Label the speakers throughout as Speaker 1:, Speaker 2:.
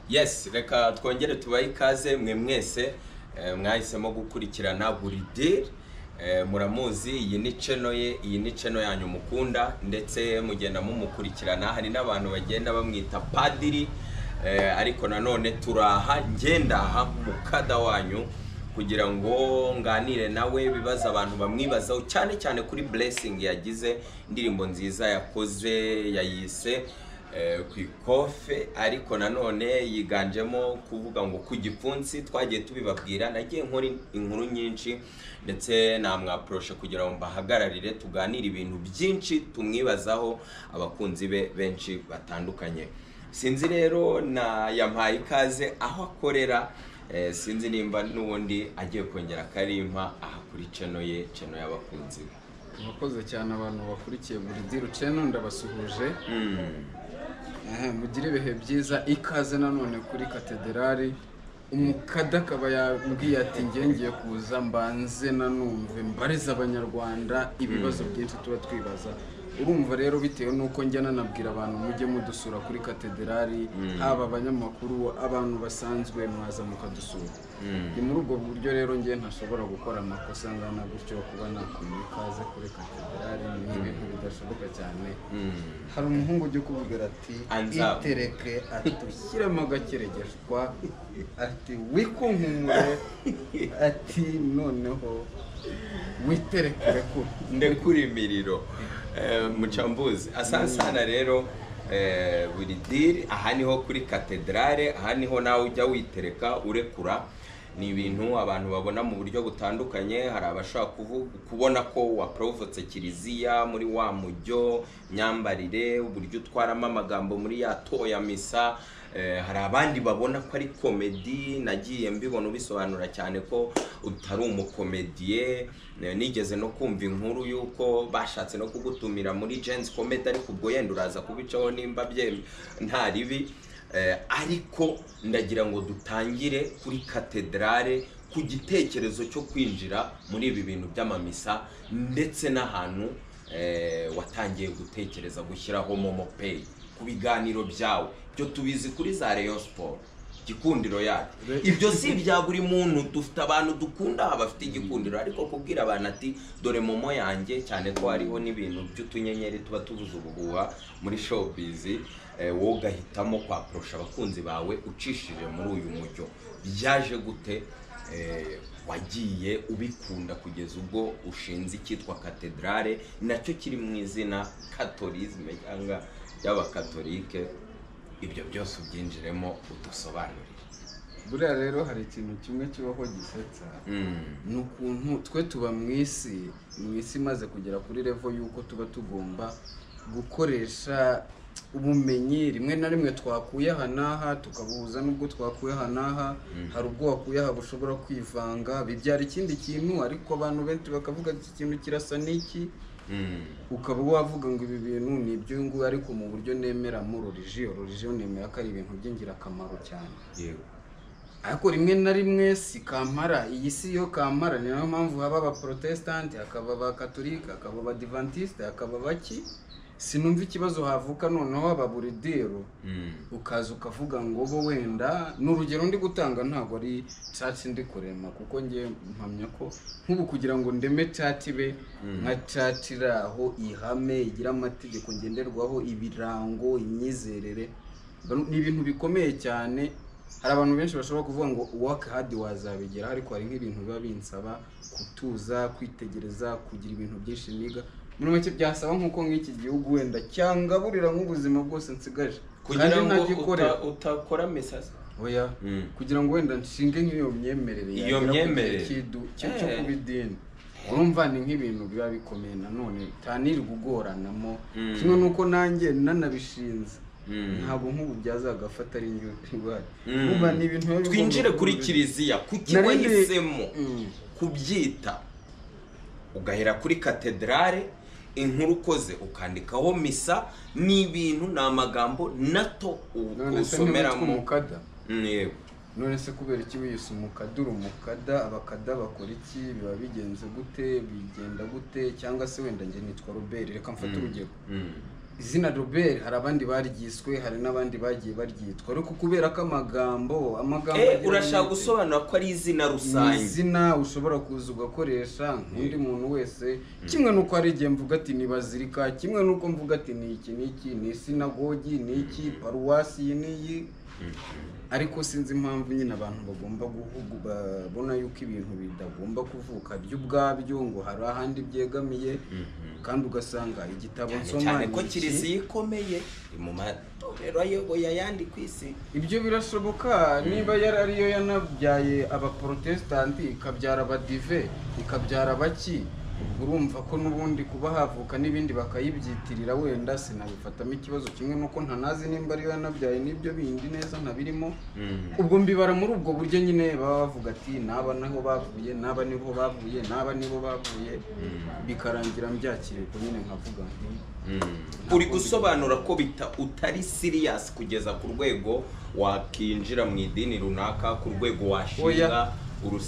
Speaker 1: yes reka twongere tubahe ikaze mwe mwese eh, mwahisemo gukurikirana buri diri Eh, muramuzi iyi ni ceno ye iyi ni ceno yanyu mukunda ndetse mugenda mumukurikirana hari n'abantu bagenda bamwita padiri eh, ariko nanone turaha ngendaha mukada wanyu kugira ngo nganire nawe bibaza abantu bamwibazaho cyane cyane kuri blessing yagize indirimbo nziza yakoze yayise eh, ku ikofe ariko nanone yiganjemo kuvuga ngo ku gipfunsi twagiye tubibabwira nagiye nkora inkuru nyinshi ndetse namwaporoshe kugira ngo mbahagararire tuganire ibintu byinshi tumwibazaho abakunzi be benshi batandukanye sinzi rero na yampaye ikaze aho akorera eh, sinzi nimba n'ubundi agiye kongera akarimpa aha kuri ceno ye ceno y'abakunzi be
Speaker 2: murakoze cyane abantu bakurikiye buri diri ceno ndabasuhuje
Speaker 1: Mm.
Speaker 2: Eh, mugire ibihe byiza ikaze nanone kuri katederari umukada akaba yambwiye ati ngiye ngiye kuza mbanze nanumve mbarize abanyarwanda ibibazo byinshi tuba twibaza urumva rero bitewe n'uko njya nanabwira abantu mujye mudusura kuri katederari haba abanyamakuru abantu basanzwe mwaza mukadusura ni muri ubwo buryo rero njye ntashobora gukora amakosa angana gutyo kuba nakumva ikaze kuri katederari ni ibintu bidashoboka cyane
Speaker 1: Mm.
Speaker 2: hari umuhungu ujya ukubwira ati
Speaker 1: Anzamu.
Speaker 2: itereke ati ushyiremo agakeregeshwa ati wikunkumure ati noneho witereke urekure
Speaker 1: ndekura imiriro Eh, mucambuzi asansana rero eh, buri diri aha niho kuri katedrale aha niho nawe ujya witereka urekura ni ibintu abantu babona mu buryo butandukanye hari abashaka kuvu- kubona ko waporovotse kiliziya muri wa mujyo myambarire uburyo utwaramo amagambo muri ya toya misa Eh, hari abandi babona ko ari komedi nagiye mbibona ubisobanura cyane ko utari umukomediye Eh, nigeze no kumva inkuru y'uko bashatse no kugutumira muri jensi komedi ariko ubwo yenda uraza kubicaho nimba byemye nta ribi Eh, ariko ndagira ngo dutangire kuri katedrale ku gitekerezo cyo kwinjira muri ibi bintu by'amamisa ndetse n'ahantu eh, watangiye gutekereza gushyiraho momo pay ku biganiro byawe ibyo tubizi kuri za Rayon Sport gikundiro yacu
Speaker 2: Re-
Speaker 1: ibyo si ibya buri muntu dufite abantu dukunda bafite igikundiro ariko kubwira abantu ati dore momo yanjye cyane ko hariho n'ibintu by'utunyenyeri tuba tubuze ubuhuha muri showbiz eh, wowe ugahitamo kwaporosha abakunzi bawe ucishije muri uyu mujyo byaje gute eh, wagiye ubikunda kugeza ubwo ushinze icyitwa katedrale nacyo kiri mu izina katorizme cyangwa y'abakatolike ibyo byose ubyinjiremo udusobanurire
Speaker 2: buriya rero hari ikintu kimwe kibaho gisetsa
Speaker 1: Mm.
Speaker 2: ni ukuntu twe tuba mu isi mu isi imaze kugera kuri revo y'uko tuba tugomba gukoresha ubumenyi rimwe na rimwe twakuye aha n'aha tukabuhuza n'ubwo twakuye aha n'aha hari ubwo wakuye aha bushobora kwivanga bibyara ikindi kintu ariko abantu benshi bakavuga ati iki kintu kirasa n'iki
Speaker 1: Mm.
Speaker 2: ukaba wavuga ngo ibi bintu ni iby'uyunguyu ariko mu buryo nemera mu roriji roriji nemera ko ari ibintu by'ingirakamaro cyane
Speaker 1: yego
Speaker 2: ariko rimwe na rimwe si kampara iyi si yo kampara ni nayo mpamvu haba abaporotesitanti hakaba abakatolika hakaba abadivantisite hakaba baki sinumva ikibazo havuka noneho ababuridero
Speaker 1: Mm.
Speaker 2: ukaza ukavuga ngo bo wenda ni urugero ndi gutanga ntabwo ari caci ndi kurema kuko ngiye mpamya ko nk'ubu kugira ngo ndeme caci ibe nka caci iri aho ihame igira amategeko ngenderwaho ibirango imyizerere Mba- ni ibintu bikomeye cyane hari abantu benshi bashobora kuvuga ngo work hard wazabigeraho ariko hari nk'ibintu biba binsaba kutuza kwitegereza kugira ibintu byinshi niga muri make byasaba nk'uko nk'iki gihugu wenda cyangaburira nk'ubuzima bwose nsigaje
Speaker 1: kugira
Speaker 2: kandi
Speaker 1: ngo
Speaker 2: ntagikorera
Speaker 1: uta- utakora mesasi
Speaker 2: oya kugira ngo wenda nshinge nk'iyo myemerere
Speaker 1: Iyo
Speaker 2: yagera ku gihe
Speaker 1: myemerere.
Speaker 2: cy'idu- cyo- cyo
Speaker 1: Eh.
Speaker 2: kuba idini urumva ni nk'ibintu biba bikomeye nanone utanirwa ugoranamo
Speaker 1: Mm.
Speaker 2: kimwe n'uko nanjye nanabishinze
Speaker 1: Mm.
Speaker 2: ntabwo nk'ubu byazagafata ari indyo ndwaye
Speaker 1: Mm.
Speaker 2: urumva ni ibintu biba bigomba
Speaker 1: twinjire kuri
Speaker 2: kuba-
Speaker 1: kiliziya kuki
Speaker 2: Narindi-
Speaker 1: wahisemo
Speaker 2: Mm.
Speaker 1: kubyita ugahera kuri katedrale inkuru ukoze ukandikaho misa ni ibintu ni amagambo nato
Speaker 2: none se ntiwitwa
Speaker 1: usomeramo
Speaker 2: umukada
Speaker 1: Mm, yego
Speaker 2: none se kubera iki wiyise umukada uri umukada abakada bakora iki biba bigenze gute bigenda gute cyangwa se wenda njye nitwa robert reka mfate urugero
Speaker 1: Mm.
Speaker 2: izina robert hari abandi baryiswe hari n'abandi bagiye baryitwa ariko kubera ko amagambo amagambo
Speaker 1: Eh,
Speaker 2: agira
Speaker 1: urashaka
Speaker 2: umwete.
Speaker 1: gusobanura ko ari izina
Speaker 2: ni
Speaker 1: rusange
Speaker 2: izina ushobora kuza ugakoresha nk'undi muntu wese kimwe n'uko hari igihe mvuga ati ni bazirika kimwe n'uko mvuga ati ni iki ni iki ni sinagogi ni iki paruwasi iyi n'iyi ariko sinzi impamvu nyine abantu bagomba guhugu babona yuko ibintu bidagomba kuvuka byo ubwabyo ngo hari ahandi byegamiye kandi ugasanga igitabo
Speaker 1: cyane
Speaker 2: nsoma
Speaker 1: cyane ko
Speaker 2: ni iki.
Speaker 1: kiliziya ikomeye iri mu matorero ayoboye ayandi ku isi
Speaker 2: ibyo birashoboka niba yari ariyo yanabyaye abaporotesitanti ikabyara abadive ikabyara abaki urumva ko n'ubundi kuba havuka n'ibindi bakayibyitirira wenda sinabifatamo ikibazo kimwe n'uko ntanazi nimba ariyo yanabyaye n'ibyo bindi neza ntabirimo ubwo mbibara muri ubwo buryo nyine baba bavuga ati n'aba niho bavuye n'aba niho bavuye n'aba nibo bavuye bikarangira mbyakiriye ubwo nyine nkavuga nti
Speaker 1: uri gusobanura ko bita utari siriyasi kugeza ku rwego wakinjira mu idini runaka ku rwego washinga
Speaker 2: Oya.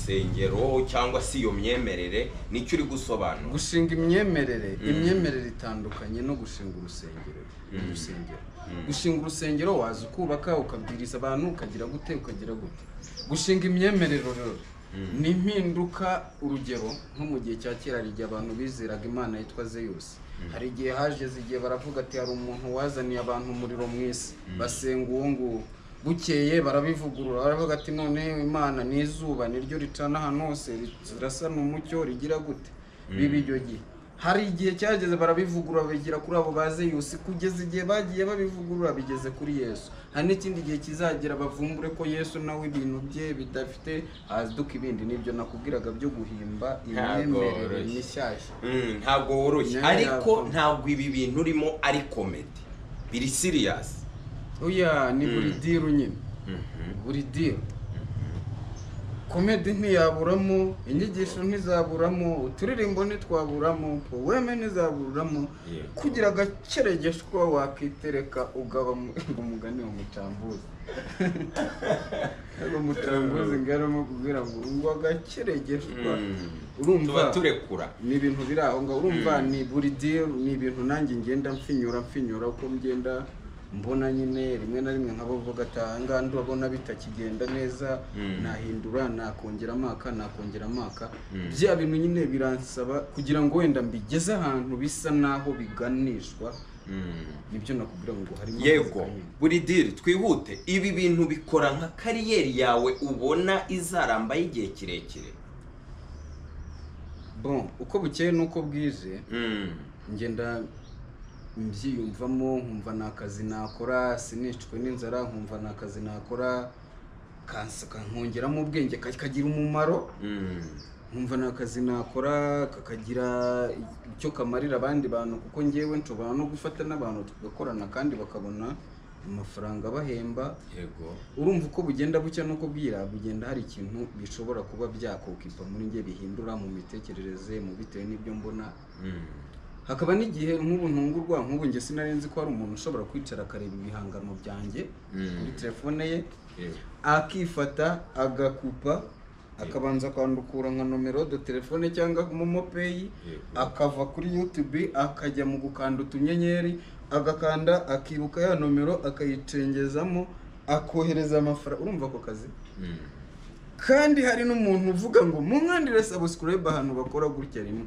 Speaker 1: urusengero cyangwa se iyo myemerere nicyo uri gusobanura
Speaker 2: gushinga imyemerere imyemerere itandukanye no gushinga urusengero urusengero gushinga urusengero waza ukubaka ukabwiriza abantu ukagira gute ukagira gute gushinga imyemerere rero ni impinduka urugero nko mu gihe cya kera hari igihe abantu bizeraga imana yitwa zeyusi hari igihe haje igihe baravuga ati hari umuntu wazaniye abantu umuriro mu isi basenga uwo nguwo bukeye barabivugurura baravuga ati none imana ni izuba niryo ricana ahantu hose rirasa n'umucyo rigira gute biba icyo gihe hari igihe cyageze barabivugurura bigira kuri abo ba zeyusi kugeza igihe bagiye babivugurura bigeze kuri yesu hari n'ikindi gihe kizagera bavumbure ko yesu nawe ibintu bye bidafite ahaduka ibindi nibyo nakubwiraga byo guhimba imyemerere
Speaker 1: Ntagoroshye.
Speaker 2: mishyashya
Speaker 1: Mm, ntabwo woroshye
Speaker 2: Nayo
Speaker 1: ariko
Speaker 2: yava.
Speaker 1: ntabwo ibi bintu urimo ari komedi biri siriyasi
Speaker 2: oya ni buri diru nyine buri diru komedi ntiyaburamo inyigisho ntizaburamo uturirimbo ntitwaburamo poweme ntizaburamo
Speaker 1: Yego.
Speaker 2: kugira agakeregesho kuba wakitereka ugaba mu- ngo umugani wa mucambuzi ngo mucambuzi ngo arimo kubwira ngo ngo agakeregeshwa
Speaker 1: tuba
Speaker 2: urumva
Speaker 1: turekura
Speaker 2: ni ibintu biri aho ngaho urumva ni buri deal ni ibintu nanjye ngenda mpfinyura mpfinyura uko ngenda mbona nyine rimwe na rimwe nkaba mvuga ati aha ngaha ndabona bitakigenda neza
Speaker 1: Mm.
Speaker 2: nahindura nakongera amaka nakongera amaka
Speaker 1: Mm.
Speaker 2: bya bintu nyine biransaba kugira ngo wenda mbigeze ahantu bisa naho biganishwa
Speaker 1: Mm.
Speaker 2: nibyo nakubwira ngo harimo
Speaker 1: yego
Speaker 2: akazi kanini.
Speaker 1: buri diri twihute ibi bintu bikora nka kariyeri yawe ubona izarambaho igihe kirekire
Speaker 2: bon uko bukeye n'uko bwije
Speaker 1: Mm.
Speaker 2: ngenda mbyiyumvamo nkumva ni akazi nakora sinicwe n'inzara nkumva ni akazi nakora kansa- kankongeramu ubwenge kakagira umumaro
Speaker 1: Mm.
Speaker 2: nkumva ni akazi nakora kakagira icyo kamarira abandi bantu kuko ngewe nshobora no gufata n'abantu tugakorana kandi bakabona amafaranga abahemba
Speaker 1: yego
Speaker 2: urumva uko bugenda bucya nuko bwira bugenda hari ikintu bishobora kuba byakokipa muri nge bihindura mu mitekerereze mu bitewe n'ibyo mbona
Speaker 1: Mm.
Speaker 2: hakaba n'igihe nk'ubu ntungurwa nk'ubu njye sinari nzi ko hari umuntu ushobora kwicara akareba ibihangano byanjye
Speaker 1: Mm.
Speaker 2: kuri telefone ye
Speaker 1: yego
Speaker 2: akifata agakupa akabanza akandukura nka nomero do telefone cyangwa momo peyi
Speaker 1: Yego.
Speaker 2: akava kuri yutube akajya mu gukanda utunyenyeri agakanda akibuka ya nomero akayicengezamo akohereza amafaranga urumva ako kazi
Speaker 1: Mm.
Speaker 2: kandi hari n'umuntu uvuga ngo munkandire sabusikurayibe ahantu bakora gutya rimwe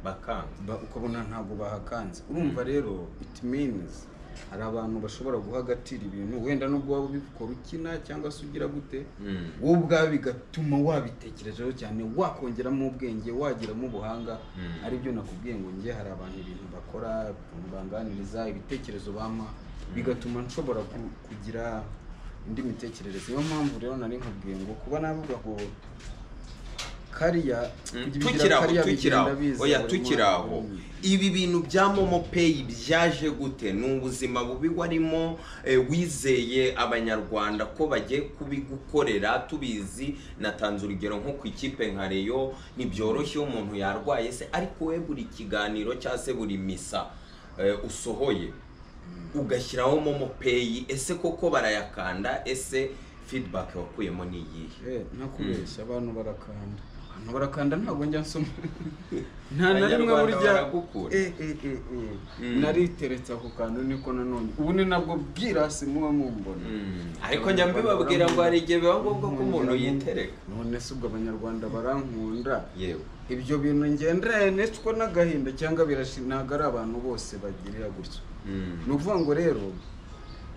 Speaker 1: bakanga
Speaker 2: ba- ukabona ntabwo bahakanze urumva rero it means hari abantu bashobora guhagatira ibintu wenda n'ubwo waba ubikora ukina cyangwa se ugira gute
Speaker 1: Mm.
Speaker 2: wowe ubwawe bigatuma wabitekerejeho cyane wakongeramo ubwenge wagiramo ubuhanga
Speaker 1: Mm.
Speaker 2: aribyo nakubwiye ngo njye hari abantu ibintu bakora ukuntu banganiriza ibitekerezo bampa bigatuma nshobora ku- kugira indi mitekerereze niyo mpamvu rero nari nkubwiye ngo kuba navuga ngo kariya kugira
Speaker 1: tukiraho
Speaker 2: kariya
Speaker 1: tukiraho
Speaker 2: bigenda biza
Speaker 1: oya
Speaker 2: buri
Speaker 1: tukiraho
Speaker 2: mwaka.
Speaker 1: ibi bintu bya momo peyi byaje gute ni ubuzima bubi warimo eh, wizeye abanyarwanda ko bagiye kubigukorera tubizi natanze urugero nko ku ikipe nka reyo ntibyoroshye iyo umuntu yarwaye se ariko we buri kiganiro cyangwa se buri misa eh, usohoye ugashyiraho momo peyi ese koko barayakanda ese feedback wakuyemo ni iyihe
Speaker 2: Eh, ntakubeshya abantu barakanda abantu barakanda ntabwo njya nsoma nta na rimwe
Speaker 1: Abanyarwanda
Speaker 2: burya
Speaker 1: baragukunda.
Speaker 2: Eh, eh, eh, eh.
Speaker 1: Mm.
Speaker 2: nariteretse ako kantu niko nanone ubu ni nabwo bwirasi muba mumbona
Speaker 1: Mm. ariko njya mbibabwira ngo hari igihe biba ngombwa ko umuntu yitereka
Speaker 2: none se ubwo abanyarwanda barankunda
Speaker 1: yewe
Speaker 2: ibyo bintu ngenda yanetswa n'agahinda cyangwa birashi ntabwo ari abantu bose bagirira gutya
Speaker 1: Mm.
Speaker 2: ni ukuvuga ngo rero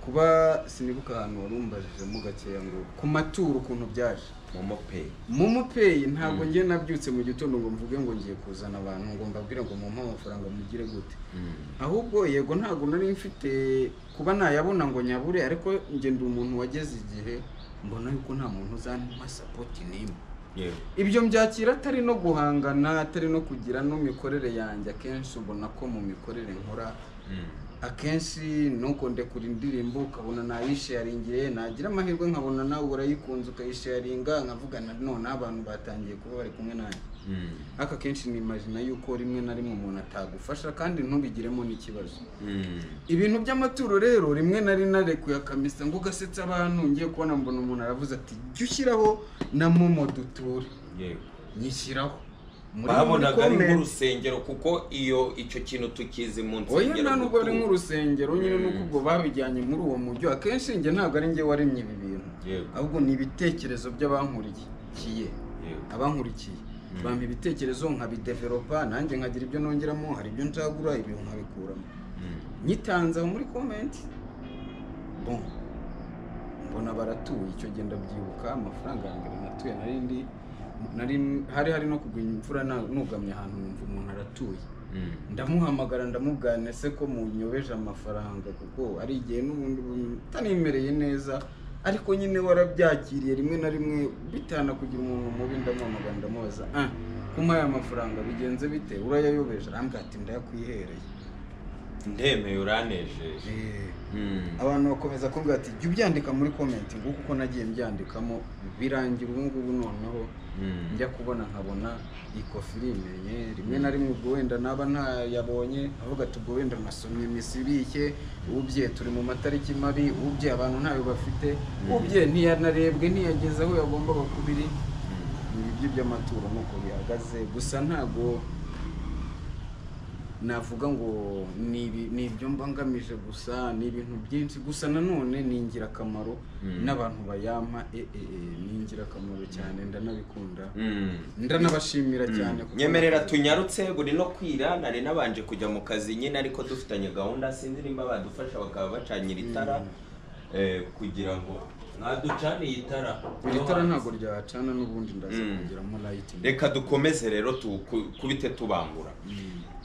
Speaker 2: kuba sinibuka ahantu warumbajijemo gakeya ngo ku maturo ukuntu byaje
Speaker 1: momo pay
Speaker 2: momo peyi ntabwo
Speaker 1: Mm.
Speaker 2: ngiye nabyutse mu gitondo ngo mvuge ngo ngiye kuzana abantu ngo mbabwire ngo mumpe amafaranga mugire gute
Speaker 1: Mm.
Speaker 2: ahubwo yego ntabwo nari mfite kuba nayabona ngo nyabure ariko njye ndi umuntu wageze igihe mbona yuko nta muntu uzampa sapoti n'imwe
Speaker 1: yewe
Speaker 2: ibyo mbyakira atari no guhangana atari no kugira n'imikorere yanjye akenshi ubona ko mu mikorere nkora
Speaker 1: Mm.
Speaker 2: akenshi nuko ndekura indirimbo ukabona nayisharingiye nagira amahirwe nkabona nawe urayikunze ukayisharinga nkavugana noneho abantu batangiye kuba bari kumwe nanjye
Speaker 1: Mm.
Speaker 2: ariko akenshi nimajina yuko rimwe na rimwe umuntu atagufasha kandi ntubigiremo n'ikibazo
Speaker 1: Mm.
Speaker 2: ibintu by'amaturo rero rimwe na rimwe narekuye akamesa ngo ugasetse abantu ngiye kubona mbona umuntu aravuze ati jya ushyiraho na momo duture
Speaker 1: yewe
Speaker 2: nyishyiraho muri muri
Speaker 1: babonaga ari
Speaker 2: comment.
Speaker 1: nk'urusengero kuko iyo icyo kintu tukizi mu
Speaker 2: oya
Speaker 1: nsengero
Speaker 2: nta nubwo ari
Speaker 1: kuko-
Speaker 2: nk'urusengero nyine
Speaker 1: Mm.
Speaker 2: nuko ubwo babijyanye muri uwo mujyi akenshi njye ntabwo ari njye waremye ibi bintu
Speaker 1: Yego.
Speaker 2: ahubwo ni ibitekerezo by'abankurikiye
Speaker 1: Yego.
Speaker 2: abankurikiye
Speaker 1: Mm.
Speaker 2: bampa ibitekerezo nkabidevelopa nanjye nkagira ibyo nongeramo hari ibyo nzagura ibyo nkabikuramo
Speaker 1: Mm.
Speaker 2: nyitanze aho muri komenti bon mbona baratuye icyo gihe ndabyibuka amafaranga ya mbere natuye nari ndi nari hari hari no kugwa imvura na- nugamye ahantu numva umuntu aratuye
Speaker 1: Mm.
Speaker 2: ndamuhamagara ndamubwira se ko munyobeje amafaranga kuko ari igihe n'ubundi utanimereye neza ariko nyine warabyakiriye rimwe na rimwe bitana kugira umuntu mubi ndamuhamagara ndamubaza ah kuma aya mafaranga bigenze bite urayayobeje arambwira ati ndayakwihereye
Speaker 1: ndemeye uranejeje
Speaker 2: Eh,
Speaker 1: Mm.
Speaker 2: abantu bakomeza kuvuga ati jya ubyandika muri komenti nguko uko nagiye mbyandikamo birangira ubu ngubu noneho
Speaker 1: Mm.
Speaker 2: njya kubona nkabona iko filime rimwe na rimwe ubwo wenda naba ntayabonye avuga ati ubwo wenda nasomye misibike ubye turi mu matariki mabi ubye abantu ntayo bafite ubye ntiyanarebwe ntiyageze aho yagombaga kuba iri
Speaker 1: Mm.
Speaker 2: ni ibyo by'amaturo nk'uko bihagaze gusa ntabwo navuga ngo ni ibi- ni ibyo mba ngamije gusa ni ibintu byinshi gusa nanone ni ingirakamaro
Speaker 1: Mm.
Speaker 2: n'abantu bayampa e, e, e, ni ingirakamaro cyane ndanabikunda
Speaker 1: Mm.
Speaker 2: ndanabashimira cyane
Speaker 1: Mm. nyemerera tunyarutse buri no kwira nari nabanje kujya mu kazi nyine ariko dufitanye gahunda sinzi nimba badufasha bakaba bacanyira itara eh, kugira ngo mwaducaniye itara
Speaker 2: iri tara ntabwo ryacana n'ubundi ndaza
Speaker 1: Mm.
Speaker 2: kugeramo layiti
Speaker 1: reka dukomeze rero tu- ku- kubite tubangura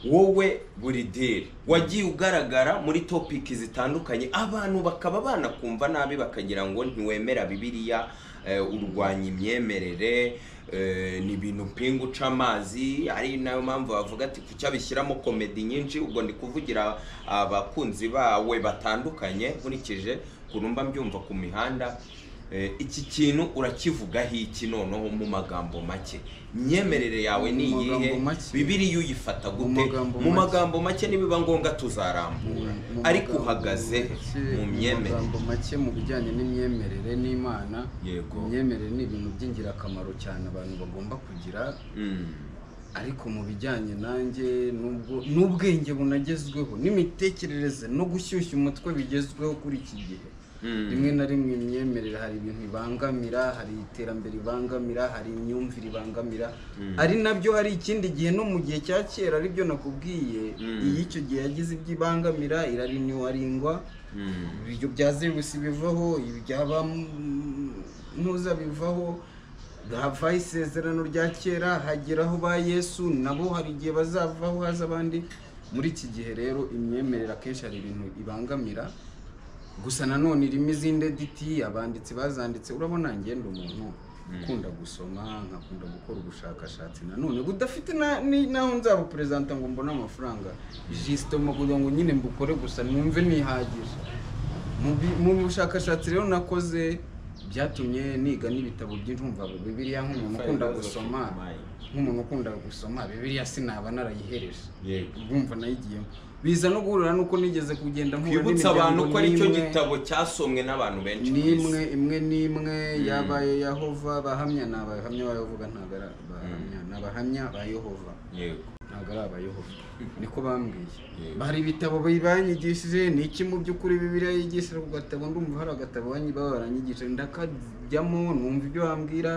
Speaker 1: wowe buri diri wagiye ugaragara muri topiki zitandukanye abantu bakaba banakumva nabi bakagira ngo ntiwemera bibiliya eh, urwanya imyemerere eh, ni ibintu mpinga uca amazi ari nayo mpamvu bavuga ati kuki abishyiramo komedi nyinshi ubwo ndi kuvugira abakunzi bawe batandukanye nkurikije ukuntu mba mbyumva ku mihanda Eh, iki kintu urakivugaho iki noneho mu magambo make imyemerere yawe ni
Speaker 2: Mu magambo
Speaker 1: iyihe
Speaker 2: make.
Speaker 1: bibiriya uyifata
Speaker 2: Mu
Speaker 1: gute
Speaker 2: magambo
Speaker 1: mu
Speaker 2: make.
Speaker 1: magambo make nibiba ngombwa tuzarambura
Speaker 2: Mu
Speaker 1: ariko
Speaker 2: magambo
Speaker 1: uhagaze
Speaker 2: make,
Speaker 1: mu myemerere
Speaker 2: magambo make mu bijyanye n'imyemerere n'imana
Speaker 1: Yego.
Speaker 2: imyemerere ni ibintu by'ingirakamaro cyane abantu bagomba kugira
Speaker 1: Mm,
Speaker 2: ariko mu bijyanye nanjye n'ubwo n'ubwenge bunagezweho n'imitekerereze no gushyushya umutwe bigezweho kuri iki gihe
Speaker 1: mm,
Speaker 2: rimwe na rimwe imyemerere hari ibintu bibangamira hari iterambere ribangamira hari imyumvire ibangamira
Speaker 1: Mm.
Speaker 2: ari nabyo hari ikindi gihe no mu gihe cya kera aribyo nakubwiye
Speaker 1: Mm.
Speaker 2: iy'icyo gihe yagize ibyo ibangamira irarinywaringwa
Speaker 1: mm,
Speaker 2: ibyo bya zerusi bivaho ibyaba ntuza bivaho hava isezerano rya kera hageraho ba yesu nabo hari igihe bazavaho haza abandi muri iki gihe rero imyemerere akenshi hari ibintu ibangamira gusa nanone irimo izindi editi abanditsi bazanditse urabona ngenda umuntu ukunda gusoma nkakunda gukora ubushakashatsi nanone budafite na- ni- naho nzabuperezanta ngo mbone amafaranga jisito mu kugira ngo nyine mbukore gusa numve nihagije mu bi- mu bushakashatsi rero nakoze byatumye niga n'ibitabo byinshi umva bibiliya nk'umuntu ukunda gusoma nk'umuntu ukunda gusoma bibiliya sinaba narayihereje
Speaker 1: Yego.
Speaker 2: bumva nayigiyemo biza no guhurira nuko nigeze kugenda mpura
Speaker 1: twibutse abantu ko aricyo
Speaker 2: n'imwe-
Speaker 1: gitabo cyasomwe n'abantu benshi ku isi.
Speaker 2: n'imwe imwe n'imwe yabaye yehova abahamya ni abahamya ba yehova ntabwo ari abahamya ni abahamya ba yehova
Speaker 1: yego
Speaker 2: ntabwo ari abayehova niko bambwiye
Speaker 1: Yego.
Speaker 2: hari ibitabo bi- banyigishije ni iki mu by'ukuri bibiliya yigisha ku gatabo ndumva hari agatabo banyi- baba baranyigishije ndakajyamo numva ibyo bambwira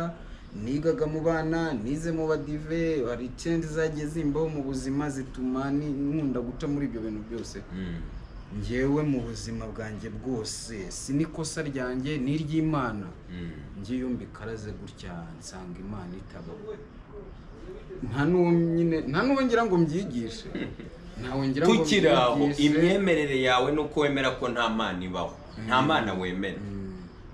Speaker 2: nigaga mu bana nize mu badive hari icyenzi zagiye zimbaho mu buzima zituma ni- nkunda guca muri ibyo bintu byose
Speaker 1: Mm.
Speaker 2: ngewe mu buzima bwanjye bwose si n'ikosa ryanjye ni iry'imana
Speaker 1: Mm.
Speaker 2: njye iyo mbikaraze gutya nsanga imana itabaho nta n'uwo nyine nta n'uwo ngira ngo mbyigishe ntawe ngira ngo
Speaker 1: tukiri aho
Speaker 2: mbyigishe.
Speaker 1: imyemerere yawe ni uko wemera ko nta mana ibaho nta mana wemera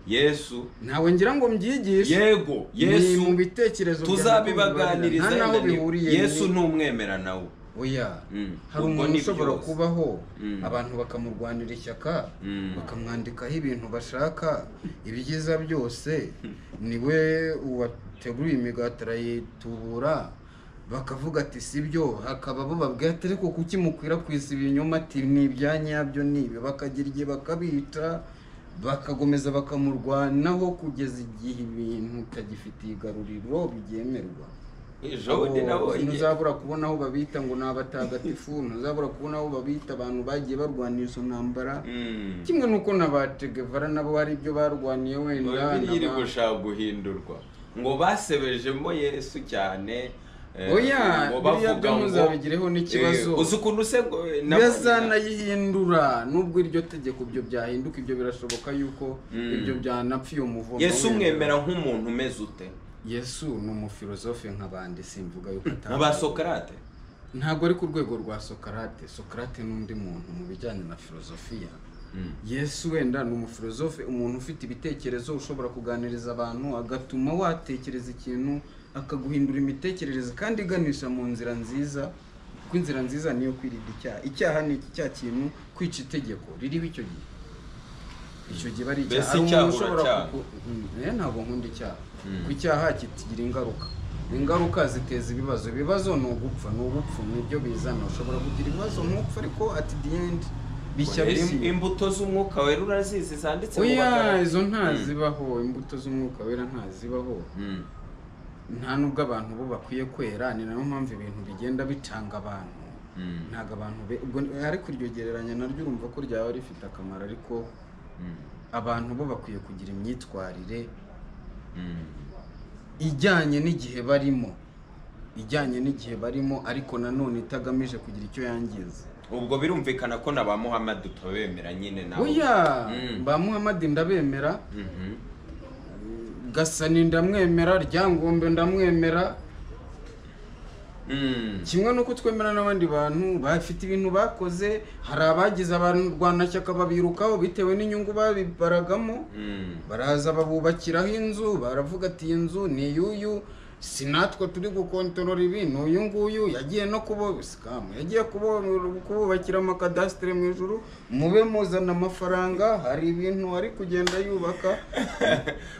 Speaker 2: Mm.
Speaker 1: yesu
Speaker 2: ntawe ngira ngo mbyigishe
Speaker 1: yego
Speaker 2: ni
Speaker 1: yesu
Speaker 2: mu bitekerezo byanjye
Speaker 1: tuzabibaganiriza
Speaker 2: nta n'aho
Speaker 1: yenda ni-
Speaker 2: bihuriye
Speaker 1: yesu
Speaker 2: ni-
Speaker 1: n'umwemera nawe
Speaker 2: oya
Speaker 1: Mm.
Speaker 2: hari
Speaker 1: Ubwo
Speaker 2: umuntu
Speaker 1: ni
Speaker 2: ushobora
Speaker 1: byose.
Speaker 2: kubaho
Speaker 1: Mm.
Speaker 2: abantu bakamurwanira ishyaka
Speaker 1: Mm.
Speaker 2: bakamwandikaho ibintu bashaka ibyiza byose niwe wateguye imigati arayitubura bakavuga ati si byo hakaba bo babwira ati ariko kuki mukwirakwiza ibinyoma ati ni ibya nyabyo ni ibi bakagira igihe bakabita bakakomeza bakamurwanaho kugeza igihe ibintu utagifitiye igaruriro bibyemerwa
Speaker 1: jodi nabonye
Speaker 2: ntuzabura kubona aho babita ngo ni abatagatifu ntuzabura kubona aho babita abantu bagiye barwanira izo ntambara
Speaker 1: Mm.
Speaker 2: kimwe n'uko na ba tegevara nabo hari ibyo barwaniye wenda
Speaker 1: bibiliya iri
Speaker 2: na ba-
Speaker 1: gushaka guhindurwa ngo basebejemo yesu cyane eh,
Speaker 2: oya
Speaker 1: ngo
Speaker 2: biriya byo
Speaker 1: ngo-
Speaker 2: muzabigireho n'ikibazo
Speaker 1: Eh, uzi ukuntu se ngo
Speaker 2: yazanayihindura nubwo iryo tegeko ibyo byahinduka ibyo birashoboka yuko
Speaker 1: Mm.
Speaker 2: ibyo byanapfa iyo muvumo
Speaker 1: yesu
Speaker 2: wenda.
Speaker 1: umwemera nk'umuntu umeze ute
Speaker 2: yesu ni umufilozofe nk'abandi simvuga yuko
Speaker 1: nka ba sokarate
Speaker 2: ntabwo ari ku rwego rwa sokarate sokarate n'undi muntu mu bijyanye na filozofiya
Speaker 1: Mm.
Speaker 2: yesu wenda ni umufilozofe umuntu ufite ibitekerezo ushobora kuganiriza abantu agatuma watekereza ikintu akaguhindura imitekerereze kandi iganisha mu nzira nziza kuko inzira nziza niyo kwirinda icyaha icyaha ni iki cya kintu kwica itegeko ririho icyo gihe icyo gihe ari icyaha
Speaker 1: Mbese
Speaker 2: hari
Speaker 1: icyaha
Speaker 2: umuntu ushobora
Speaker 1: uracyanga.
Speaker 2: kuku- Mm, eh, ntabwo nkunda icyaha
Speaker 1: Mm.
Speaker 2: ku icyaha kitugira ingaruka ingaruka ziteza ibibazo ibibazo ni ugupfa ni ubupfu ni ibyo bizana ushobora kugira ibibazo ntupfe ariko at the end bishya
Speaker 1: Ese
Speaker 2: bimwe
Speaker 1: imbuto z'umwuka wera urazizi zanditse mu
Speaker 2: oya
Speaker 1: bagaragu
Speaker 2: izo ntazibaho imbuto z'umwuka wera ntazibaho
Speaker 1: Mm.
Speaker 2: nta nubwo abantu bo bakwiye kwera ni nayo mpamvu ibintu bigenda bitanga abantu
Speaker 1: Mm.
Speaker 2: ntabwo abantu be ubwo ariko iryo gereranya naryo urumva ko ryaba rifite akamaro ariko
Speaker 1: Mm.
Speaker 2: abantu bo bakwiye kugira imyitwarire
Speaker 1: Mm.
Speaker 2: ijyanye n'igihe barimo ijyanye n'igihe barimo ariko nanone itagamije kugira icyo yangiza
Speaker 1: ubwo birumvikana ko na ba muhammad utabemera nyine nawe
Speaker 2: oya
Speaker 1: Mm.
Speaker 2: ba muhamadi ndabemera
Speaker 1: Mhm.
Speaker 2: gasani ndamwemera ryangombe ndamwemera
Speaker 1: Mm.
Speaker 2: kimwe n'uko twemera n'abandi bantu bafite ibintu bakoze hari abagize abarwanashyaka babirukaho bitewe n'inyungu babibaragamo
Speaker 1: Mm.
Speaker 2: baraza babubakiraho inzu baravuga ati iyi nzu ni iy'uyu si natwe turi gukontorora ibi ni uyu nguyu yagiye no kubo sikamu yagiye kubo- kububakira amakadasitere mu ijuru mube muzana amafaranga hari ibintu ari kugenda yubaka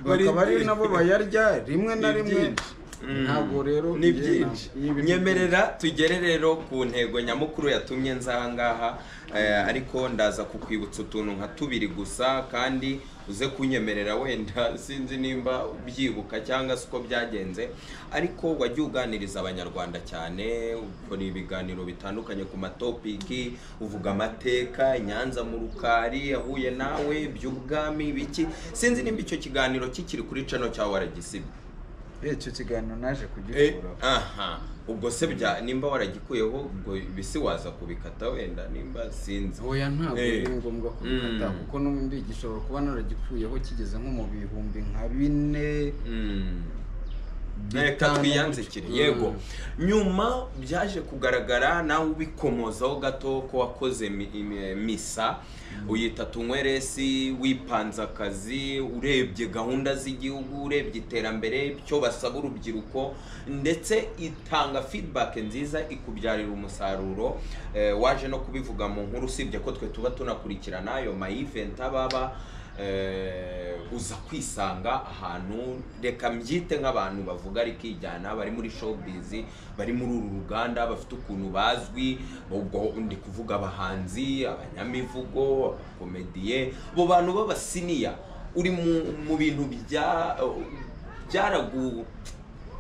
Speaker 2: bakaba ari nabo bayarya rimwe na
Speaker 1: Ni
Speaker 2: rimwe
Speaker 1: byinshi. Mm.
Speaker 2: ntabwo rero
Speaker 1: ni
Speaker 2: njye
Speaker 1: byinshi
Speaker 2: ntabwo- ibi-
Speaker 1: nyemerera tugere rero ku ntego nyamukuru yatumye nza aha ngaha eh, ariko ndaza kukwibutsa utuntu nka tubiri gusa kandi uze kunyemerera wenda sinzi nimba ubyibuka cyangwa se uko byagenze ariko wajya uganiriza abanyarwanda cyane ukora ibiganiro bitandukanye ku matopiki uvuga amateka i nyanza mu rukari ahuye nawe iby'ubwami biki sinzi nimba icyo kiganiro kikiri kuri cano cyawe waragisibye
Speaker 2: Eh, icyo kiganiro naje
Speaker 1: Eh,
Speaker 2: kugikuraho
Speaker 1: aha ubwo se bya nimba waragikuyeho ubwo bisi waza kubikata wenda nimba sinzi
Speaker 2: oya ntabwo
Speaker 1: Eh.
Speaker 2: biri ngombwa kubikata
Speaker 1: Mm.
Speaker 2: kuko n'ubundi gishobora kuba naragikuyeho kigeze nko mu bihumbi nka bine
Speaker 1: Mm. reka
Speaker 2: bitanu,
Speaker 1: twiyanzikire
Speaker 2: bitanu.
Speaker 1: yego nyuma byaje kugaragara nawe ubikomozaho gato ko wakoze mi- imi- misa uyita tunyweresi wipanze akazi urebye gahunda z'igihugu urebye iterambere icyo basaba urubyiruko ndetse itanga feedback nziza ikubyarira umusaruro eh, waje no kubivuga mu nkuru usibye ko twe tuba tunakurikirana ayo ma event ababa eh, uza kwisanga ahantu reka mbyite nk'abantu bavuga rikijyana bari muri showbiz bari muri uru ruganda bafite ukuntu bazwi ubwo ndi kuvuga abahanzi abanyamivugo abakomediye abo bantu b'abasiniya uri mu- mu bintu bya byaragu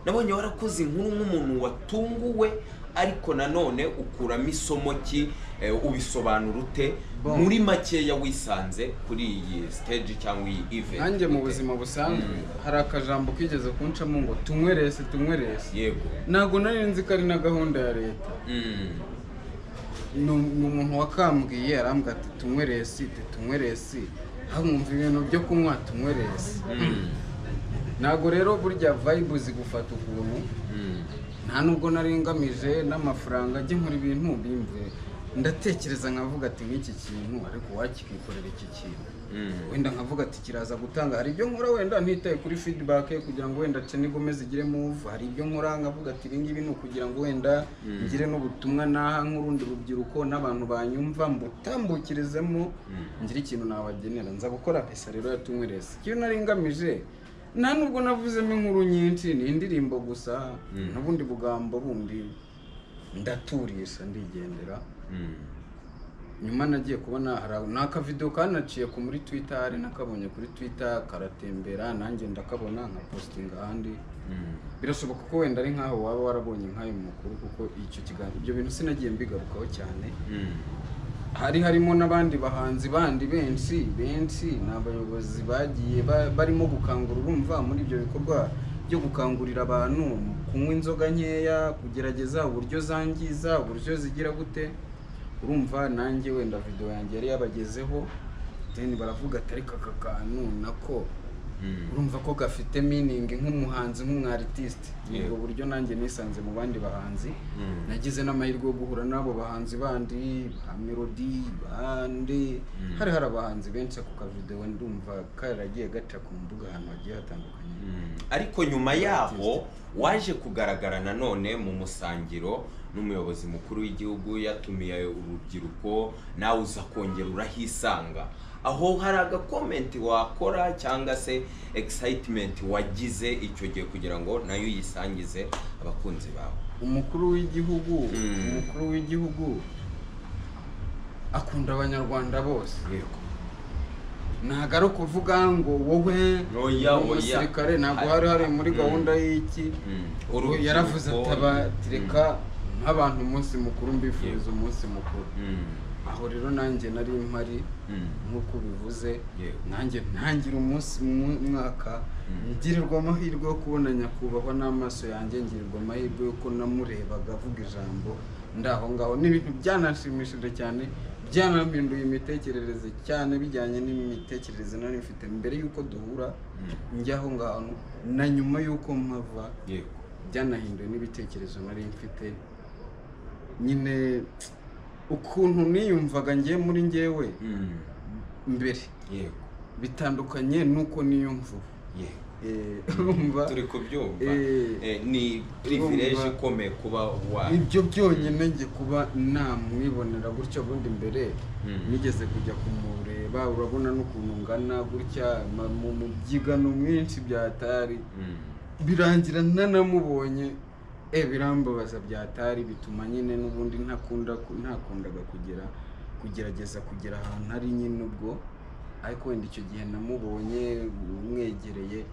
Speaker 1: nabonye warakoze inkuru nk'umuntu watunguwe ariko nanone ukuramo isomo ki eh, ubisobanura ute
Speaker 2: Bon.
Speaker 1: muri makeya wisanze kuri iyi stage cyangwa iyi event
Speaker 2: nanjye mu
Speaker 1: ute?
Speaker 2: buzima busanzwe
Speaker 1: Mm.
Speaker 2: hari akajambo kigeze kuncamo ngo tunywerese tunywerese
Speaker 1: yego
Speaker 2: ntabwo nari nzi ko ari na gahunda ya leta
Speaker 1: Mm.
Speaker 2: ni ni umuntu wakambwiye arambwira ati tunyweresi tunyweresi hamwumva ibintu byo kunywa tunyweresi
Speaker 1: Mm.
Speaker 2: ntabwo rero burya vayibu zigufata ukuntu
Speaker 1: Mm.
Speaker 2: nta nubwo nari ngamije n'amafaranga ajya nkora ibintu bimve ndatekereza nkavuga ati nk'iki kintu ariko wakikikorera iki kintu
Speaker 1: Mm.
Speaker 2: wenda nkavuga ati kiraza gutanga hari ibyo nkora wenda ntitaye kuri feedback kugira ngo wenda Cheni Gomez igire move hari ibyo nkora nkavuga ati ibi ngibi ni ukugira ngo wenda
Speaker 1: Mm.
Speaker 2: ngire n'ubutumwa naha nk'urundi rubyiruko n'abantu banyumva mbutambukirizemo
Speaker 1: Mm.
Speaker 2: ngire ikintu nabagenera nza gukora pesa rero yatunywereze icyo nari ngamije nta nubwo navuzemo inkuru nyinshi ni indirimbo gusa
Speaker 1: Mm.
Speaker 2: n'ubundi bugambo bundi ndaturisha ndigendera
Speaker 1: Mm.
Speaker 2: nyuma nagiye kubona hari ni akavidewo kanaciye ko muri twita hari nakabonye kuri twita karatembera nanjye ndakabona nka positinga ahandi
Speaker 1: Mm.
Speaker 2: birashoboka ko wenda ari nk'aho waba warabonye nk'ayo makuru kuko icyo kiganiro ibyo bintu sinagiye mbigarukaho cyane
Speaker 1: Mm.
Speaker 2: hari harimo n'abandi bahanzi bandi benshi benshi ni abayobozi bagiye ba- barimo gukangurira urumva muri ibyo bikorwa byo gukangurira abantu kunywa inzoga nkeya kugerageza uburyo zangiza uburyo zigira gute urumva nanjye wenda video yanjye yari yabagezeho then baravuga ati ariko aka kantu nako
Speaker 1: Mm.
Speaker 2: urumva ko gafite meaning nk'umuhanzi nk'umwaritisite ni ubwo
Speaker 1: Yeah.
Speaker 2: buryo nanjye nisanze mu bandi bahanzi
Speaker 1: Mm.
Speaker 2: nagize n'amahirwe yo guhura n'abo bahanzi bandi ba melody bande
Speaker 1: Mm.
Speaker 2: hari hari abahanzi benshi ako kavidewo ndumva karagiye gaca ku mbuga ahantu hagiye hatandukanye
Speaker 1: Mm. ariko nyuma yaho waje kugaragara nanone mu musangiro n'umuyobozi mukuru w'igihugu yatumiye urubyiruko nawe uza kongera urahisanga aho hari agakomenti wakora cyangwa se excitement wagize icyo gihe kugira ngo nayo uyisangize abakunzi bawe
Speaker 2: umukuru w'igihugu
Speaker 1: Mm.
Speaker 2: umukuru w'igihugu akunda abanyarwanda bose
Speaker 1: yego
Speaker 2: ntago ari ukuvuga ngo wowe
Speaker 1: Oya,
Speaker 2: uri
Speaker 1: oya.
Speaker 2: umusirikare ntabwo hari hari muri
Speaker 1: Mm.
Speaker 2: gahunda y'iki
Speaker 1: Mm.
Speaker 2: Ubu yaravuze ati
Speaker 1: Urubyiruko-
Speaker 2: abatireka nk'abantu umunsi mukuru mbifuriza umunsi mukuru
Speaker 1: Mm.
Speaker 2: aho rero nanjye nari mpari
Speaker 1: Mm.
Speaker 2: nk'uko ubivuze
Speaker 1: Yego.
Speaker 2: nanjye ntangira umunsi mu- mwaka
Speaker 1: Mm.
Speaker 2: ngirirwa amahirwe yo kubona nyakubahwa n'amaso yanjye ngirirwa amahirwe y'uko namurebaga avuga ijambo ndaho ngaho ni ibintu byananshimishije cyane byanampinduye imitekerereze cyane bijyanye n'imitekerereze nari mfite mbere y'uko duhura
Speaker 1: Mm.
Speaker 2: njyaho ngaho na nyuma y'uko mpava
Speaker 1: yego
Speaker 2: byanahinduye n'ibitekerezo nari mfite nyine ukuntu niyumvaga ngiye muri ngewe
Speaker 1: Mm.
Speaker 2: mbere
Speaker 1: yego
Speaker 2: bitandukanye n'uko niyumva ubu
Speaker 1: yego
Speaker 2: Eh, urumva
Speaker 1: turi kubyumva
Speaker 2: Eh,
Speaker 1: Eh, ni privilege
Speaker 2: urumva.
Speaker 1: ikomeye kuba wa
Speaker 2: ibyo byonyine njye kuba namwibonera gutya bundi mbere
Speaker 1: Mm.
Speaker 2: nigeze kujya kumureba urabona n'ukuntu ngana gutya ma- mu mu byigano mwinshi byatari
Speaker 1: Mm.
Speaker 2: birangira nanamubonye e birambabaza byatari bituma nyine n'ubundi ntakunda ntakundaga kugera kugerageza kugera ahantu ari nyine ubwo ariko wenda icyo gihe namubonye mwegereye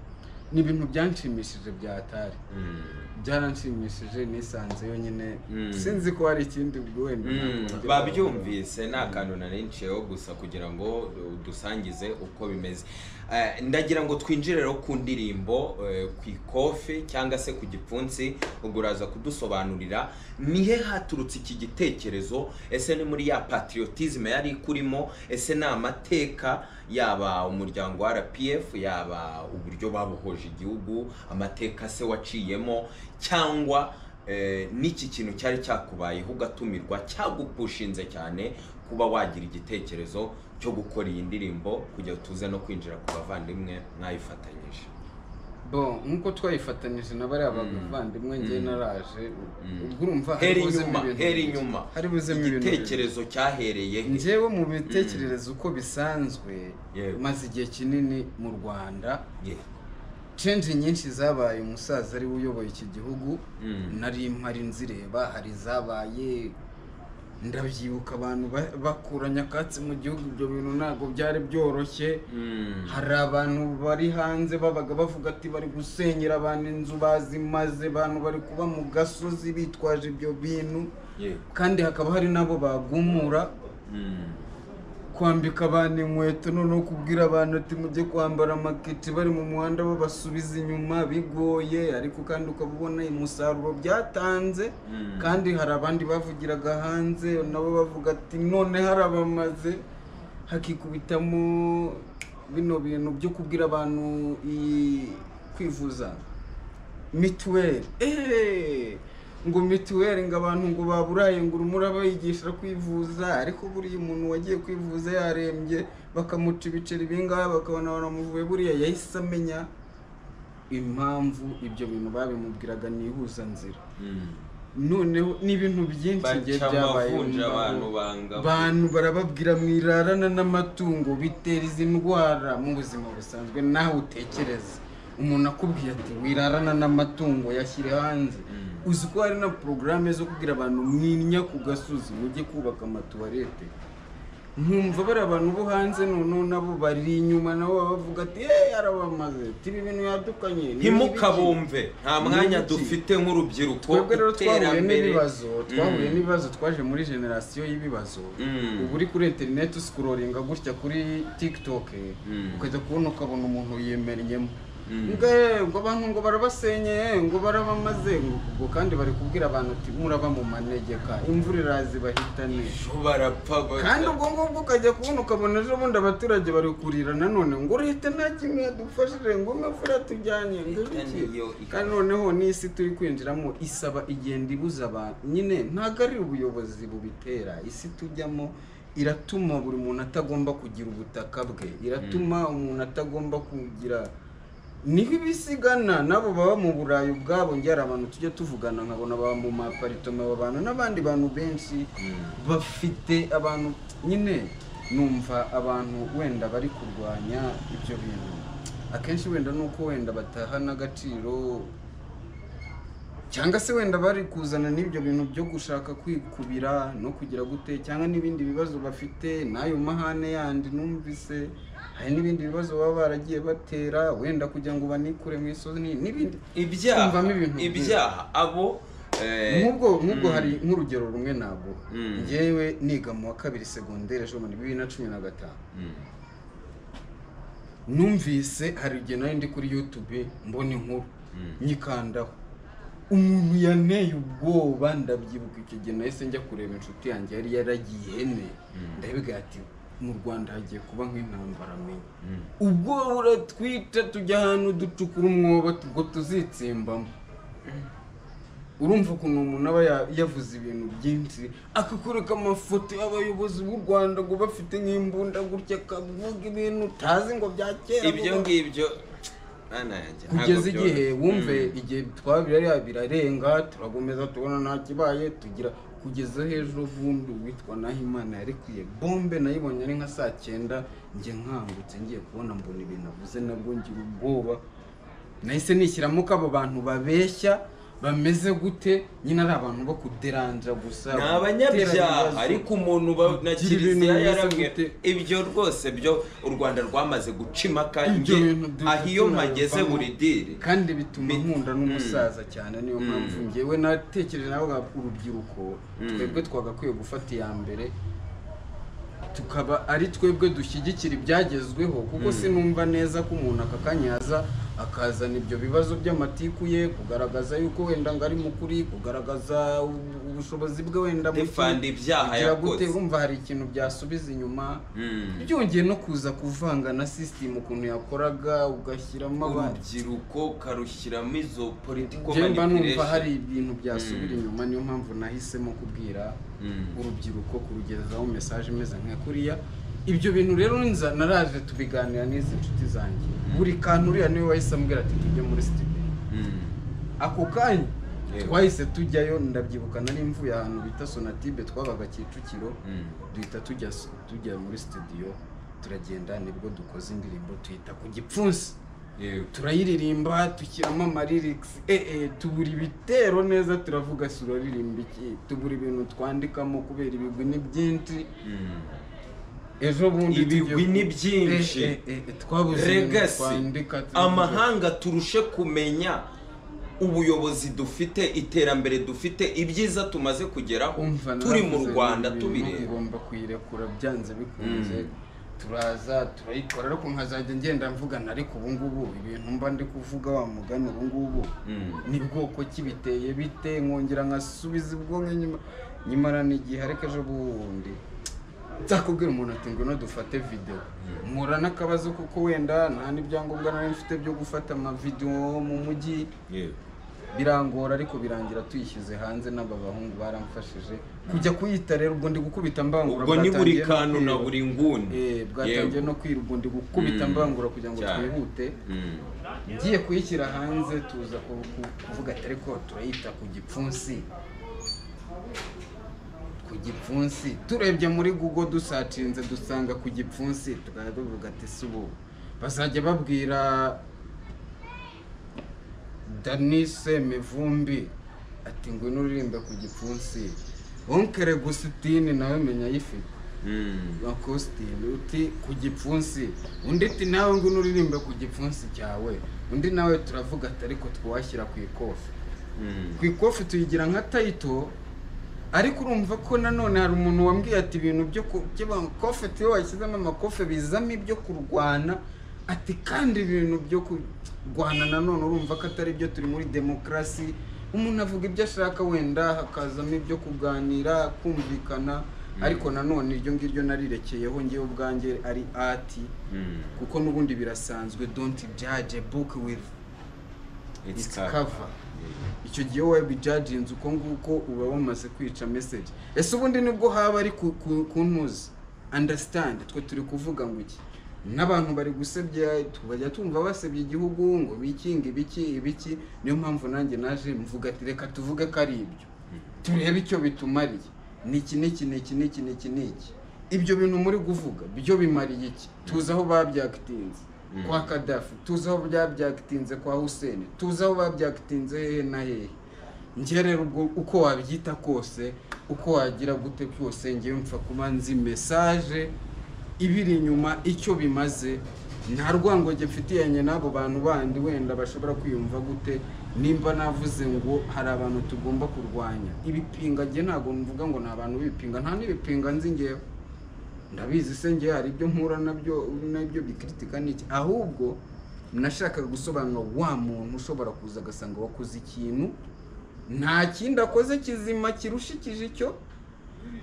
Speaker 2: ni ibintu byanshimishije byatari
Speaker 1: Mm.
Speaker 2: byaranshimishije nisanzeyo nyine
Speaker 1: Mm.
Speaker 2: sinzi ko hari ikindi ubwo wenda
Speaker 1: Mm,
Speaker 2: nakongera-
Speaker 1: babyumvise nta kantu narinciyeho gusa kugira ngo dusangize uko bimeze Eh, ndagira ngo twinjire rero ku ndirimbo eh, ku ikofi cyangwa se ku gipfunsi ubwo uraza kudusobanurira nihe haturutse iki gitekerezo ese ni muri ya patriotisme yari ikurimo ese ni amateka yaba umuryango wa rpf yaba uburyo babohoje igihugu amateka se waciyemo cyangwa Eh, n'iki kintu cyari cyakubayeho ugatumirwa cyagupushinze cyane kuba wagira igitekerezo cyo gukora iyi ndirimbo kugira tuze no kwinjira ku bavandimwe mwayifatanyije
Speaker 2: bo nk'uko twayifatanyije na bariya bavandimwe ngewe naraje ubwo urumva
Speaker 1: hera
Speaker 2: buzemo
Speaker 1: inyuma hera inyuma
Speaker 2: hari buzemo ibintu
Speaker 1: igitekerezo cyahereye he?
Speaker 2: njyewe mu bitekerezo uko bisanzwe
Speaker 1: Yewe.
Speaker 2: maze igihe kinini mu rwanda
Speaker 1: Ye.
Speaker 2: cenje nyinshi zabaye umusaza ari we uyoboye iki gihugu
Speaker 1: Mm.
Speaker 2: nari mpari nzireba hari izabaye ndabyibuka abantu ba- bakura nyakatsi mu gihugu ibyo bintu ntabwo byari byoroshye
Speaker 1: Mm.
Speaker 2: hari abantu bari hanze babaga bavuga ati bari gusenyera abantu inzu bazimaze abantu bari kuba mu gasozi bitwaje ibyo bintu
Speaker 1: Ye.
Speaker 2: kandi hakaba hari n'abo bagumura
Speaker 1: Mm.
Speaker 2: kwambika abantu inkweto noneho kubwira abantu ati mujye kwambara amaketi bari mu muhanda babasubiza inyuma bigoye ariko kandi ukaba ubona umusaruro byatanze
Speaker 1: Mm.
Speaker 2: kandi hari abandi bavugiraga hanze nabo bavuga ati none harabamaze hakikubitamo bino bintu byo kubwira abantu i- kwivuza mituweli eee ngo mituweli ngo abantu ngo baburaye ngo urumura bayigisha kwivuza ariko buriya umuntu wagiye kwivuza yarembye bakamuca ibiceri bingahe bakabona baramuvuye buriya yahise amenya impamvu ibyo bintu babimubwiraga ni ihuzanzira
Speaker 1: Mm.
Speaker 2: noneho ni ibintu byinshi
Speaker 1: Baca
Speaker 2: igihe byabaye
Speaker 1: amavunja
Speaker 2: mu
Speaker 1: abantu
Speaker 2: ngo.
Speaker 1: banga-
Speaker 2: abantu barababwira mwirarana n'amatungo bitera izi ndwara mu buzima busanzwe nawe utekereza umuntu akubwiye ati wirarana n'amatungo yashyire hanze
Speaker 1: Mm.
Speaker 2: uzi ko hari na porogaramu zo kubwira abantu mwinya ku gasozi mujye kubaka amatuwarete nkumva bariya abantu bo hanze noneho nabo bari inyuma nabo baba bavuga ati eee arabamaze tiba ibintu yadukanye ni ibiki?"
Speaker 1: ntimukabumve nta
Speaker 2: Ni
Speaker 1: mwanya
Speaker 2: ibiki?
Speaker 1: dufite nk'urubyiruko
Speaker 2: twebwe rero twahuye
Speaker 1: iterambere.
Speaker 2: n'ibibazo twahuye
Speaker 1: Mm.
Speaker 2: n'ibibazo twaje muri generasiyo y'ibibazo
Speaker 1: Mm.
Speaker 2: ubu uri kuri interineti usikuroringa gutya kuri tiktok
Speaker 1: Mm.
Speaker 2: ukajya kubona ukabona umuntu yimernyemo
Speaker 1: Mm.
Speaker 2: ngo "Eh, ngo abantu ngo barabasenyeye ngo barabamaze ngo ubwo kandi bari kubwira abantu ati muraba mu manegeka imvura iraza ibahitane
Speaker 1: Ejo barapfa baza-
Speaker 2: kandi ubwo ngubwo ukajya kubona ukabona ejo bundi abaturage bari kurira nanone ngo leta nta kimwe yadufashije ngo imvura tujyanye ngo
Speaker 1: Leta
Speaker 2: biki?"
Speaker 1: niyo ikaba-
Speaker 2: kandi noneho n'isi turi kwinjiramo isaba igenda ibuza abantu nyine ntabwo ari ubuyobozi bubitera isi tujyamo iratuma buri muntu atagomba kugira ubutaka bwe iratuma umuntu atagomba kugira niho ibisigana nabo baba mu burayi ubwabo ngera abantu tujya tuvugana nkabona baba mu maparitoma aba bantu n'abandi bantu benshi
Speaker 1: Mm.
Speaker 2: bafite abantu nyine numva abantu wenda bari kurwanya ibyo bintu akenshi wenda ni uko wenda batahana agaciro cyangwa se wenda bari kuzana n'ibyo bintu byo gushaka kwikubira no kugira gute cyangwa n'ibindi bibazo bafite n'ayo mahane yandi numvise hari n'ibindi bibazo baba baragiye batera wenda kugira ngo banikure mu isozi ni- n'ibindi
Speaker 1: ibyaha
Speaker 2: Twumvamo ibintu byinshi.
Speaker 1: ibyaha abo eh,
Speaker 2: nk'ubwo nk'ubwo hari nk'urugero rumwe ntabwo
Speaker 1: Mm.
Speaker 2: ngewe niga mu wa kabiri segonderi ejo muri bibiri na cumi na gatanu
Speaker 1: Mm.
Speaker 2: numvise hari igihe nari ndi kuri yutube mbona inkuru
Speaker 1: Mm.
Speaker 2: nyikandaho umuntu yanteye ubwoba ndabyibuka icyo gihe nahise njya kureba inshuti yanjye yari yaragiye ihene
Speaker 1: Mm.
Speaker 2: ndabiga ati mu rwanda hagiye kuba nk'intambara menya
Speaker 1: Mm.
Speaker 2: ubwo buratwica tujya ahantu ducukura umwobo ubwo tuzitsimbamo urumva ukuntu umuntu aba ya- yavuze ibintu byinshi akakwereka amafoto y'abayobozi b'u rwanda ngo bafite nk'imbunda gutya akavuga ibintu utazi ngo bya kera
Speaker 1: ibyo
Speaker 2: ngo-
Speaker 1: ngibyo mana yanjye ntabwo
Speaker 2: kugeza igihe
Speaker 1: byoroshye.
Speaker 2: wumve
Speaker 1: Mm.
Speaker 2: igihe twabirariya birarenga turakomeza tubona nta kibaye tugira kugeza hejuru vumbi witwa nahimana yarekuye bombe nayibonye ari nka saa cyenda njye nkangutse ngiye kubona mbona ibintu avuze nabwo ngira ubwoba nahise nishyiramo ko abo bantu babeshya bameze gute nyine ari abantu bo kuderanja gusa
Speaker 1: ni
Speaker 2: gutera
Speaker 1: abanyabyaha
Speaker 2: ibibazo.
Speaker 1: ariko umuntu ba- na
Speaker 2: Kugira ibintu
Speaker 1: kiliziya
Speaker 2: bimeze
Speaker 1: yaramwe
Speaker 2: gute?
Speaker 1: ibyo rwose byo u rwanda rwamaze guca impaka
Speaker 2: Ibyo
Speaker 1: njye
Speaker 2: bintu dufite
Speaker 1: aha iyo
Speaker 2: ntabwo
Speaker 1: mpageze
Speaker 2: bivamo.
Speaker 1: buri diri
Speaker 2: kandi bituma
Speaker 1: Bit-
Speaker 2: nkunda n'umusaza cyane niyo
Speaker 1: Mm.
Speaker 2: mpamvu ngewe natekereje nawe urubyiruko twebwe twagakwiye gufata iya mbere tukaba ari twebwe dushyigikira ibyagezweho kuko sinumva neza ko umuntu aka kanya yaza akazana ibyo bibazo by'amatiku ye kugaragaza yuko wenda ngo ari mukuri kugaragaza u- ubushobozi bwe wenda buke.
Speaker 1: Defanda ibyaha
Speaker 2: Kugira gute,
Speaker 1: yakoze.
Speaker 2: urumva hari ikintu byasubiza inyuma
Speaker 1: Mm.
Speaker 2: byongeye no kuza kuvanga na sisitemu ukuntu yakoraga ugashyiramo abandi
Speaker 1: urubyiruko ukarushyiramo izo politiko
Speaker 2: njyewe mba numva hari
Speaker 1: manipulation
Speaker 2: ibintu byasubira inyuma niyo mpamvu nahisemo kubwira
Speaker 1: Mm.
Speaker 2: urubyiruko kurugezaho mesaje imeze nka kuriya ibyo bintu rero nza naraje tubiganira n'izi nshuti zanjye buri kantu uriya niwe wahise ambwira ati tujye muri studio
Speaker 1: Mm.
Speaker 2: ako kanya
Speaker 1: Yewe.
Speaker 2: twahise tujyayo ndabyibuka nari mvuye ahantu bita sonatibe twabaga kicukiro
Speaker 1: Mm.
Speaker 2: duhita tujya tujya muri studio turagenda nibwo dukoze indirimbo tuyita ku gipfunsi
Speaker 1: Yewe.
Speaker 2: turayiririmba dushyiramo amaririkisi eh, eh, tubura ibitero neza turavuga si uraririmba iki tubura ibintu twandikamo kubera ibigwi ni byinshi
Speaker 1: Mm.
Speaker 2: ejo bundi
Speaker 1: Ibigwi
Speaker 2: tujye-
Speaker 1: ni byinshi.
Speaker 2: Eh, eh, eh, twabuze ibintu
Speaker 1: regasi
Speaker 2: twandika, turavuga-
Speaker 1: amahanga turushe kumenya ubuyobozi dufite iterambere dufite ibyiza tumaze kugeraho
Speaker 2: umva
Speaker 1: turi mu
Speaker 2: naravuze
Speaker 1: rwanda
Speaker 2: ibintu
Speaker 1: tubireba
Speaker 2: ngomba kuyirekura byanze bikunze
Speaker 1: Mm.
Speaker 2: turaza turayikora ariko nkazajya ngenda mvugana ariko ubu ngubu ibintu mba ndi kuvuga wa mugani ubu ngubu
Speaker 1: Mm.
Speaker 2: ni bwoko ki biteye bite nkongera nkasubiza ubwonko nyuma nyamara ni igihe ariko ejo bundi nzakubwira umuntu ati ngwino dufate videwo mpura n'akabazo kuko wenda nta n'ibyangombwa nari mfite byo gufata amavidewo mu mujyi
Speaker 1: Yewe.
Speaker 2: birangora ariko birangira tuyishyize hanze n'aba bahungu baramfashije kujya kuyita rero ubwo ndi gukubita mbangura
Speaker 1: ubwo ni buri
Speaker 2: bwatangiye no
Speaker 1: kantu na
Speaker 2: kwira.
Speaker 1: buri nguni
Speaker 2: Eh, bwatangiye
Speaker 1: Yewe.
Speaker 2: no kwira ubwo ndi gukubita
Speaker 1: Mm.
Speaker 2: mbangura kugira ngo
Speaker 1: Cyane.
Speaker 2: twihute
Speaker 1: Mm.
Speaker 2: ngiye kuyishyira hanze tuza ku- ku- kuvuga ati ariko turayita ku gipfunsi ku gipfunsi turebye muri google dusacinze dusanga ku gipfunsi tukaba tuvuga ati si ubu bazajya babwira danise mivumbi ati ngwino uririmbe ku gipfunsi wonkere gusitini nawe menya ayifite
Speaker 1: Mm.
Speaker 2: wa kositimu uti ku gipfunsi undi ati nawe ngo unuririmbe ku gipfunsi cyawe undi nawe turavuga ati ariko twashyira ku ikofi
Speaker 1: Mm.
Speaker 2: ku ikofi tuyigira nka tayito ariko urumva ko nanone hari umuntu wambwiye ati ibintu byo ku makofe tuyo washyizemo amakofe bizamo ibyo kurwana ati kandi ibintu byo kurwana nanone urumva ko atari byo turi muri demokarasi umuntu avuga ibyo ashaka wenda hakazamo ibyo kuganira kumvikana ariko nanone iryo ngiryo narirekeyeho ngewe ubwanjye ari ati
Speaker 1: Mm.
Speaker 2: kuko n'ubundi birasanzwe don't judge a book with
Speaker 1: It's
Speaker 2: its
Speaker 1: tough.
Speaker 2: cover
Speaker 1: Yewe.
Speaker 2: icyo gihe wowe bijajinze uko nguko uba wamaze kwica message ese ubundi nibwo haba ari ku- ku- kuntuza understand twe turi kuvuga ngo iki n'abantu bari gusebya tubajya tumva basebya igihugu ngo bikinga ibiki ibiki niyo mpamvu nanjye naje mvuga ati reka tuvuge ko ari ibyo turebe icyo bitumariye niki niki niki niki niki niki ibyo bintu muri kuvuga byo bimariye iki tuzi aho babyakitinze
Speaker 1: Mm.
Speaker 2: kwa kadafi tuzi aho byabyakitinze kwa huseni tuzi aho babyakitinze hehe na hehe njye rero ubwo uko wabyita kose uko wagira gute kose ngewe mpfa kuba nzi mesaje ibiri inyuma icyo bimaze nta rwango mfitiyanye n'abo bantu bandi wenda bashobora kwiyumva gute nimba navuze ngo hari abantu tugomba kurwanya ibipinga njye ntabwo mvuga ngo ni abantu b'ibipinga nta n'ibipinga nzi ngewe ndabizi se ngewe hari ibyo mpura nabyo nabyo bikritika n'iki ahubwo nashakaga gusobanura wa muntu ushobora kuza agasanga wakoze ikintu nta kindi akoze kizima kirushikije icyo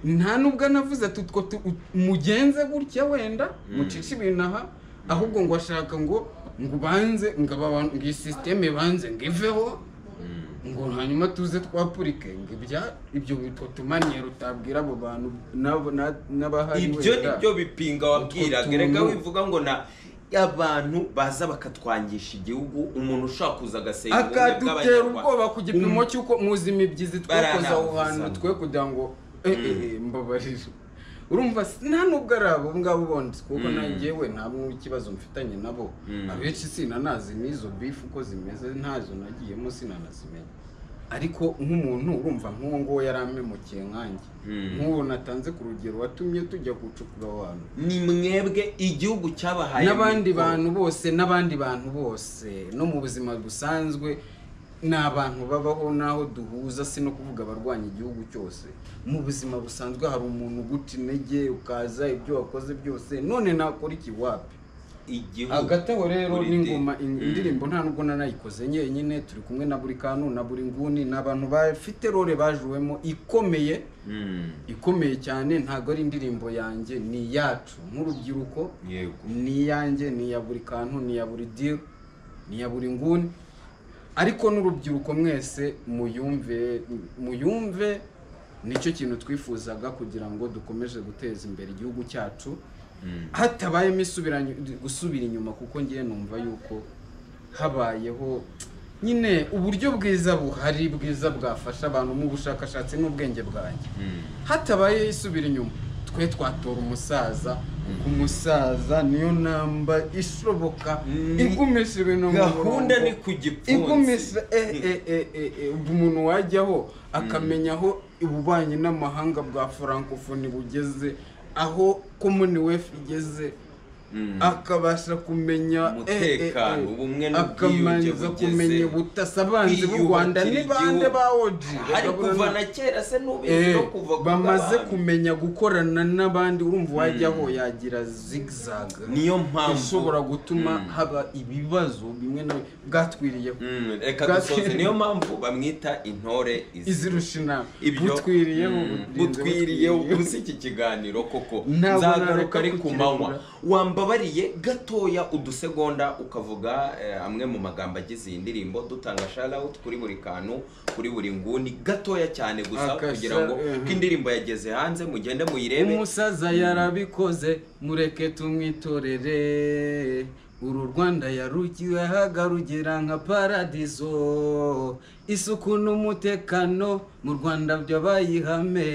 Speaker 2: nta nubwo anavuze ati utwo tu- ut- mugenze gutya wenda mucishe ibintu aha ahubwo ngo ashaka ngo ngo ubanze ngo aba bantu- ngo iyi sisiteme banze ngo iveho
Speaker 1: Mm.
Speaker 2: ngo hanyuma tuze twapurike ngo ibya ibyo bitwo tumanyero utabwira abo bantu n'abo- na- n'abahari
Speaker 1: ibyo ni
Speaker 2: wenda.
Speaker 1: byo bipinga wabwiraga
Speaker 2: Utwo
Speaker 1: reka
Speaker 2: tuntu.
Speaker 1: wivuga ngo na abantu baza bakatwangisha igihugu umuntu ushaka kuza agasenya ubumwe
Speaker 2: akadutera
Speaker 1: bw'abanyarwanda
Speaker 2: ubwoba ku gipimo cy'uko muzi imibyizi twakoze aho hantu
Speaker 1: Baranambuza.
Speaker 2: twe kugira ngo eh, eh, eh, mbabarire urumva si- nta nubwo ari abo ngabo bonzi kuko
Speaker 1: Mm.
Speaker 2: nanjyewe nta n'ikibazo mfitanye nabo
Speaker 1: Mm.
Speaker 2: abenshi sinanazi n'izo bifu uko zimeze ntazo nagiyemo sinanazimenya ariko nk'umuntu urumva nk'uwo nguwo yari amemukiye nkanjye
Speaker 1: Mm.
Speaker 2: nk'uwo natanze ku rugero watumye tujya gucukura abantu
Speaker 1: ni mwebwe igihugu cyabahaye
Speaker 2: n'abandi
Speaker 1: mikoro.
Speaker 2: bantu bose n'abandi bantu bose no mu buzima busanzwe ni abantu babaho n'aho duhuza si no kuvuga abarwanya igihugu cyose mu buzima busanzwe hari umuntu uguca intege ukaza ibyo wakoze byose none nakora iki wapi
Speaker 1: igihugu
Speaker 2: hagati aho rero
Speaker 1: Buri
Speaker 2: n'ingoma
Speaker 1: di-
Speaker 2: in-
Speaker 1: Mm.
Speaker 2: indirimbo nta nubwo nanayikoze nyenyine turi kumwe na buri kantu na buri nguni ni abantu bafite role bajuwemo ikomeye
Speaker 1: Mm.
Speaker 2: ikomeye cyane ntabwo ari indirimbo yanjye ni iyacu nk'urubyiruko
Speaker 1: yego
Speaker 2: ni iyanjye ni iya buri kantu ni iya buri diri ni iya buri nguni ariko n'urubyiruko mwese muyumve muyumve nicyo kintu twifuzaga kugira ngo dukomeze guteza imbere igihugu cyacu hatabayemo isubiranye- gusubira inyuma kuko ngiye numva yuko habayeho nyine uburyo bwiza buhari bwiza bwafasha abantu mu bushakashatsi n'ubwenge bwanjye hatabaye isubira inyuma twe twatora umusaza kuko umusaza niyo namba ishoboka
Speaker 1: Mm.
Speaker 2: igumisha ibintu mu
Speaker 1: gahunda
Speaker 2: murongo.
Speaker 1: ni ku gipfunsi
Speaker 2: igumisha eh, eh, eh, eh, eh, ubwo umuntu wajyaho akamenya aho ububanyi n'amahanga bwa francophonie bugeze aho commonwealth igeze
Speaker 1: Mm.
Speaker 2: akabasha kumenya eh, eh, eh,
Speaker 1: Umutekano, ubumwe n'ubwiyunge
Speaker 2: akabanza
Speaker 1: bugeze.
Speaker 2: kumenya ubutasi abanzi b'u rwanda
Speaker 1: Kwiyubakira
Speaker 2: ni bande
Speaker 1: igihugu.
Speaker 2: ba oji
Speaker 1: hari kuva na kera se n'ubizi no kuva ku
Speaker 2: bamaze
Speaker 1: bw'abami.
Speaker 2: kumenya gukorana n'abandi urumva uwajyaho yagira zigzag
Speaker 1: niyo mpamvu
Speaker 2: ishobora gutuma
Speaker 1: Mm.
Speaker 2: haba ibibazo bimwe na bimwe bwatwiriyeho
Speaker 1: Mm, reka
Speaker 2: Bwatsi-
Speaker 1: dusoze niyo mpamvu bamwita intore
Speaker 2: izirusha inama
Speaker 1: Ibyo-
Speaker 2: butwiriyeho
Speaker 1: Mm,
Speaker 2: burinze
Speaker 1: butwiriyeho
Speaker 2: butwiriyeho.
Speaker 1: ubusa iki kiganiro koko
Speaker 2: Ntabwo
Speaker 1: nzagaruka
Speaker 2: nareka
Speaker 1: ari ku manywa
Speaker 2: kukirekura.
Speaker 1: wambabariye gatoya udusegonda ukavuga eh, amwe mu magambo agize iyi ndirimbo dutanga shoutout kuri buri kantu kuri buri nguni gatoya cyane gusa
Speaker 2: Akasha-
Speaker 1: kugira ngo
Speaker 2: mhm.
Speaker 1: ko indirimbo yageze hanze mugende muyirebe
Speaker 2: umusaza yarabikoze mureke tumwitorere uru rwanda yarukiwehaga rugera nka paradizo isuku n'umutekano mu rwanda byabaye ihame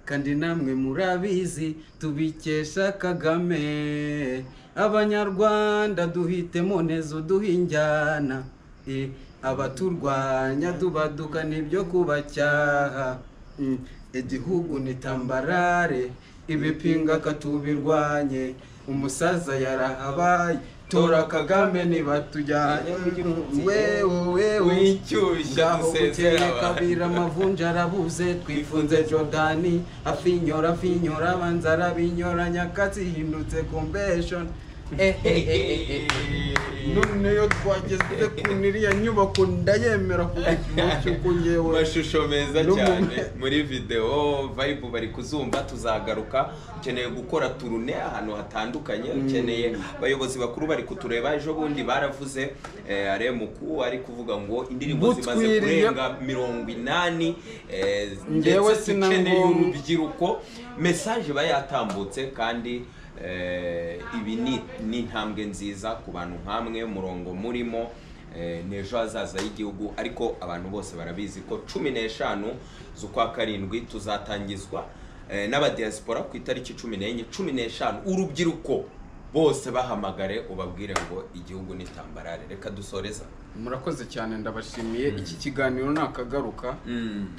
Speaker 2: kandi namwe murabizi tubikesha kagame abanyarwanda duhitemo neza uduha injyana Eh, abaturwanya dubaduka nibyo kubacyaha Mm, igihugu ni tambarare ibipinga katubirwanye umusaza yarahabaye tora kagame nibatujyanye wewe wewe
Speaker 1: wishyushya
Speaker 2: ngaho
Speaker 1: dusezera
Speaker 2: bukeye
Speaker 1: abantu
Speaker 2: kabira amavunja arabuze twifunze jordani afinyora afinyora abanza arabinyora nyakatsi ihindutse convention Eh, eh, eh, eh, eh, eh. none yo twageze ku niriya nyubako ndayemera ku gipimo cy'uko ngewe
Speaker 1: amashusho meza
Speaker 2: No mu-
Speaker 1: cyane muri videwo vibe bari kuzumva tuzagaruka ukeneye gukora turune ahantu hatandukanye ukeneye abayobozi bakuru bari kutureba ejo bundi baravuze eh, aremuku ari kuvuga ngo indirimbo zimaze
Speaker 2: Butwiriye.
Speaker 1: kurenga mirongo inani eh,
Speaker 2: Ngewe
Speaker 1: ndetse
Speaker 2: sina
Speaker 1: zikeneye
Speaker 2: ngo-
Speaker 1: urubyiruko mesaje iba yatambutse kandi eh, ibi ni ni intambwe nziza ku bantu nk'amwe umurongo murimo eh, ni ejo hazaza y'igihugu ariko abantu bose barabizi ko cumi n'eshanu z'ukwa karindwi tuzatangizwa eh, n'abadiyasipora ku itariki cumi n'enye cumi n'eshanu urubyiruko bose bahamagare ubabwire ngo igihugu ni tambarare reka dusoreza
Speaker 2: murakoze cyane ndabashimiye iki kiganiro nakagaruka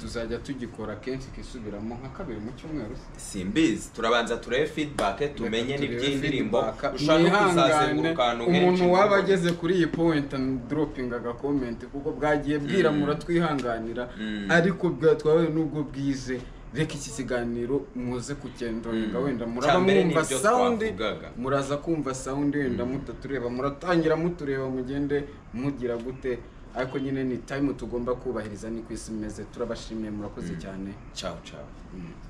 Speaker 2: tuzajya tugikora kenshi kisubiramo nka kabiri mu cyumweru
Speaker 1: simbizi turabanza turebe feedback tumenye
Speaker 2: Reka turebe
Speaker 1: n'iby'indirimbo
Speaker 2: feedback.
Speaker 1: ushaka
Speaker 2: Mwihangane,
Speaker 1: kuzazenguruka ahantu
Speaker 2: umuntu
Speaker 1: henshi.
Speaker 2: waba ageze kuri iyi point dropping agakomenti kuko bwagiye bwira muratwihanganira
Speaker 1: Mm.
Speaker 2: ariko bwatwawe n'ubwo bwize reka iki kiganiro muze kugendoringa wenda muraba
Speaker 1: Cyambere ni
Speaker 2: mwumva
Speaker 1: ibyo
Speaker 2: sound
Speaker 1: twavugaga.
Speaker 2: muraza kumva sound wenda mutatureba muratangira mutureba mugende mugira gute ariko nyine ni time tugomba kubahiriza ni ku isi imeze turabashimiye murakoze cyane
Speaker 1: ciao ciao
Speaker 2: Mm.